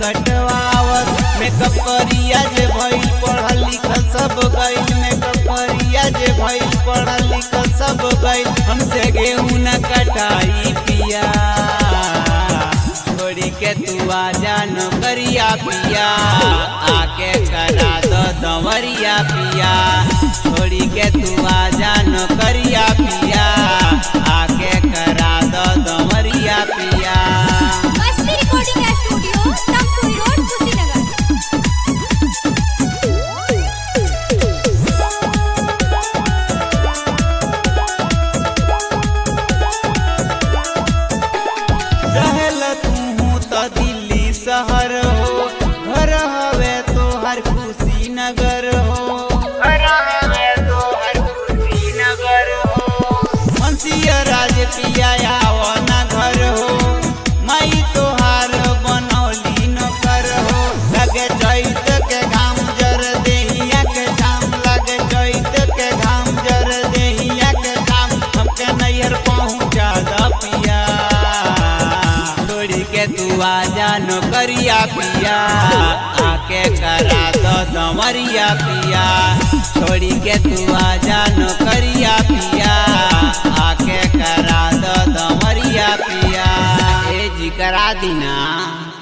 कटवावत makeup करिया जे भइल पढ़ल लिखल सब गइल मेकअप करिया जे भइल पढ़ल लिखल सब गइल हमसे गेहूं न कटाई पिया छोड़ी के तू आ जान करिया पिया आके करा दो दंवरिया पिया छोड़ी के तू आ जान करिया पिया आके करा दो दंवरिया पिया Masti recording studio Tamkuhi road Kushinagar रहल तू तो दिल्ली शहर हो घर हवे तो हर खुशी नगर हो घर हवे तो हर खुशी नगर हो मनसिया राज पिया आवा न घर हो मई तोहार बनौली न कर हो लगे चैत के घाम जर देहिया के घाम लगे चैत के घाम जर देहिया के घाम हमके नैहर पहुँचा द पिया छोड़ी के तू आ जान करिया पिया आके करा दो दमरिया पिया छोड़ी के तू आ जान करिया पिया आके करा दो दमरिया पिया ए जी करा दीना